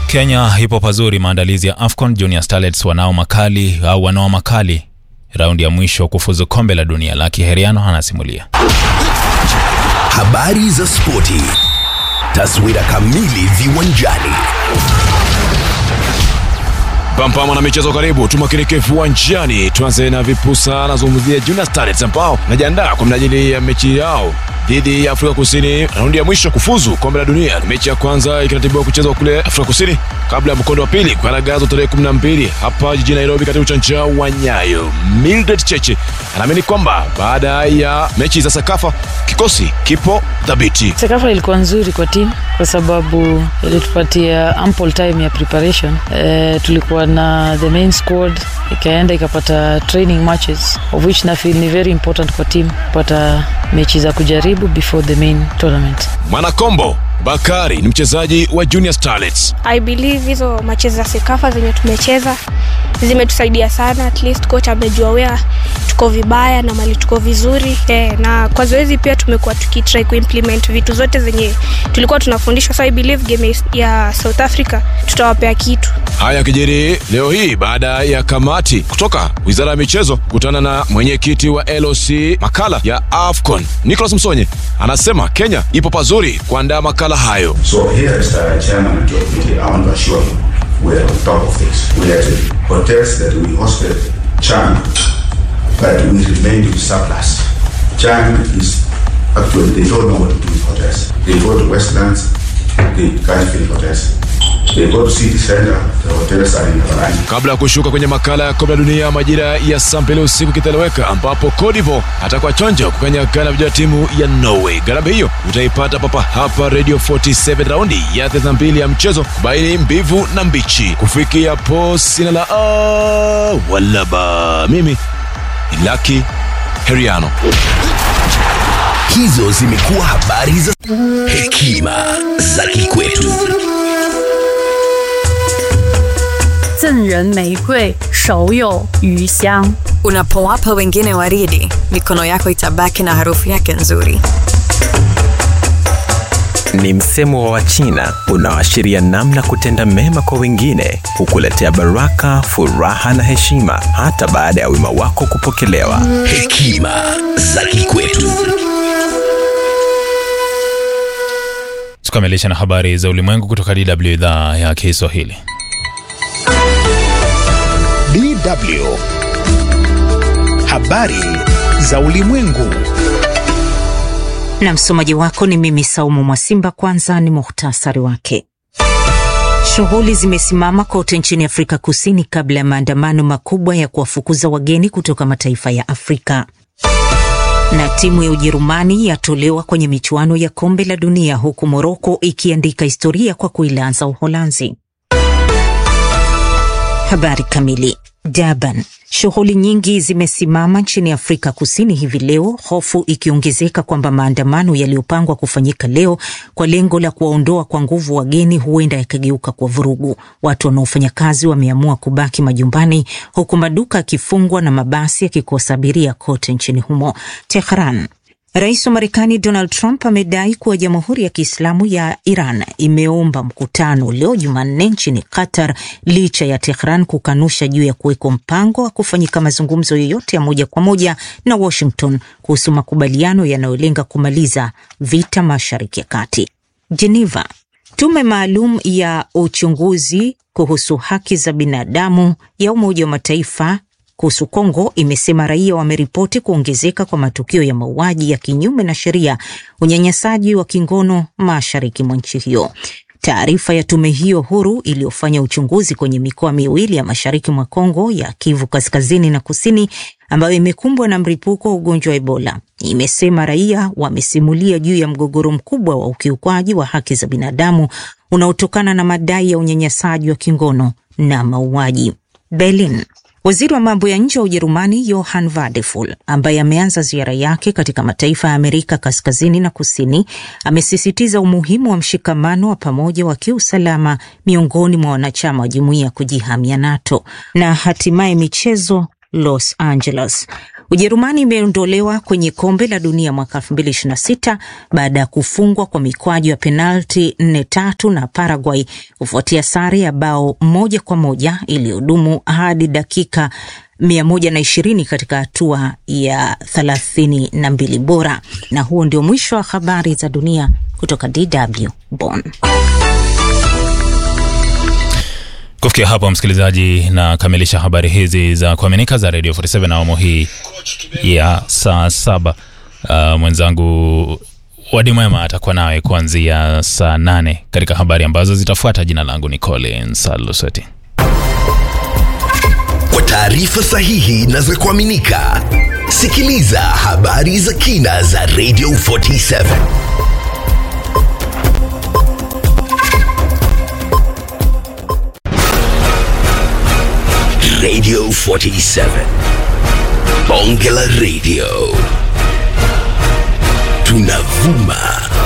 Kenya ipo pazuri maandalizi ya AFCON. Junior Starlets wanao makali au wanao makali raundi ya mwisho kufuzu kombe la dunia. Laki Heriano anasimulia. Habari za spoti, taswira kamili viwanjani. Pampama na michezo karibu, tumakinike viwanjani. Tuanze na vipusa, anazungumzia Junior Starlets ambao wanajiandaa kwa minajili ya mechi yao dhidi ya Afrika Kusini, raundi ya mwisho kufuzu kombe la dunia. Mechi ya kwanza ikiratibiwa kuchezwa kule Afrika Kusini kabla ya mkondo wa pili kugaragazwa tarehe 12 hapa jijini Nairobi katika uwanja wa Nyayo. Mildred Cheche anaamini kwamba baada ya mechi za Sakafa kikosi kipo dhabiti. Sekafa ilikuwa nzuri kwa timu kwa sababu ilitupatia ample time ya preparation. E, tulikuwa na the main squad ikaenda ikapata training matches of which na feel ni very important kwa team kupata mechi za kujaribu before the main tournament. Mwanakombo Bakari ni mchezaji wa Junior Starlets. I believe hizo mache za Sekafa zenye tumecheza zimetusaidia sana, at least coach amejua wea tuko vibaya na mali tuko vizuri eh, na kwa zoezi pia tumekuwa tukitry kuimplement vitu zote zenye tulikuwa tunafundishwa, so I believe game ya South Africa tutawapea kitu. Haya yakijiri leo hii baada ya kamati kutoka wizara ya michezo kukutana na mwenyekiti wa LOC makala ya AFCON Nicholas Msonye anasema Kenya ipo pazuri kuandaa makala hayo. So here as the chairman of the committee, I want to assure you we're on top of this. We had hotels that we hosted Chang, but we remained with surplus. Chang is actually they don't know what to do with hotels. They go to Westlands, they can't fill hotels. They go to city center, the hotels are in Havarani. kabla ya kushuka kwenye makala ya kombe la dunia majira ya saa mbili usiku kiteleweka, ambapo Cote d'Ivoire atakuwa chonjo kukanyagana vijana timu ya Norway. Gharama hiyo utaipata papa hapa Radio 47 raundi ya 32 ya mchezo kubaini mbivu na mbichi. Kufikia po sina la a wala ba, mimi ni Lucky Heriano. Hizo zimekuwa habari za hekima za kikwetu. 赠人玫瑰，手有余香。 Unapowapa wengine waridi, mikono yako itabaki na harufu yake nzuri. Ni msemo wa Wachina unaoashiria namna kutenda mema kwa wengine hukuletea baraka, furaha na heshima hata baada ya wema wako kupokelewa. Hekima za kikwetu. Tukamilisha na habari za ulimwengu kutoka DW idhaa ya Kiswahili. DW. Habari za ulimwengu. na msomaji wako ni mimi Saumu Mwasimba. Kwanza ni muhtasari wake. Shughuli zimesimama kote nchini Afrika Kusini kabla ya maandamano makubwa ya kuwafukuza wageni kutoka mataifa ya Afrika. Na timu ya Ujerumani yatolewa kwenye michuano ya kombe la dunia huku Moroko ikiandika historia kwa kuilaza Uholanzi. Habari kamili. Durban. Shughuli nyingi zimesimama nchini Afrika Kusini hivi leo, hofu ikiongezeka kwamba maandamano yaliyopangwa kufanyika leo kwa lengo la kuwaondoa kwa nguvu wageni huenda yakageuka kwa vurugu. Watu wanaofanya kazi wameamua kubaki majumbani, huku maduka yakifungwa na mabasi yakikosa abiria kote nchini humo. Tehran. Rais wa Marekani Donald Trump amedai kuwa Jamhuri ya Kiislamu ya Iran imeomba mkutano leo Jumanne nchini Qatar licha ya Tehran kukanusha juu ya kuwekwa mpango wa kufanyika mazungumzo yoyote ya moja kwa moja na Washington kuhusu makubaliano yanayolenga kumaliza vita Mashariki ya Kati. Geneva. Tume maalum ya uchunguzi kuhusu haki za binadamu ya Umoja wa Mataifa kuhusu Kongo imesema raia wameripoti kuongezeka kwa matukio ya mauaji ya kinyume na sheria, unyanyasaji wa kingono mashariki mwa nchi hiyo. Taarifa ya tume hiyo huru iliyofanya uchunguzi kwenye mikoa miwili ya mashariki mwa Kongo ya Kivu kaskazini na kusini, ambayo imekumbwa na mlipuko wa ugonjwa wa Ebola, imesema raia wamesimulia juu ya mgogoro mkubwa wa ukiukwaji wa haki za binadamu unaotokana na madai ya unyanyasaji wa kingono na mauaji. Berlin. Waziri wa mambo ya nje wa Ujerumani Johann Wadephul, ambaye ameanza ziara yake katika mataifa ya Amerika kaskazini na kusini, amesisitiza umuhimu wa mshikamano wa pamoja wa kiusalama miongoni mwa wanachama wa jumuiya ya kujihamia NATO. Na hatimaye michezo Los Angeles. Ujerumani imeondolewa kwenye kombe la dunia mwaka 2026 baada ya kufungwa kwa mikwaju ya penalti nne tatu na Paraguay kufuatia sare ya bao moja kwa moja iliyodumu hadi dakika 120 katika hatua ya 32 bora. Na huo ndio mwisho wa habari za dunia kutoka DW Bonn. Kufikia hapo, msikilizaji, na kamilisha habari hizi za kuaminika za Radio 47 awamu hii ya saa saba. Uh, mwenzangu Wadi Mwema atakuwa nawe kuanzia saa nane katika habari ambazo zitafuata. Jina langu ni Collins Alusoti. Kwa taarifa sahihi na za kuaminika, sikiliza habari za kina za Radio 47. Radio 47. Bonge la Radio. Tunavuma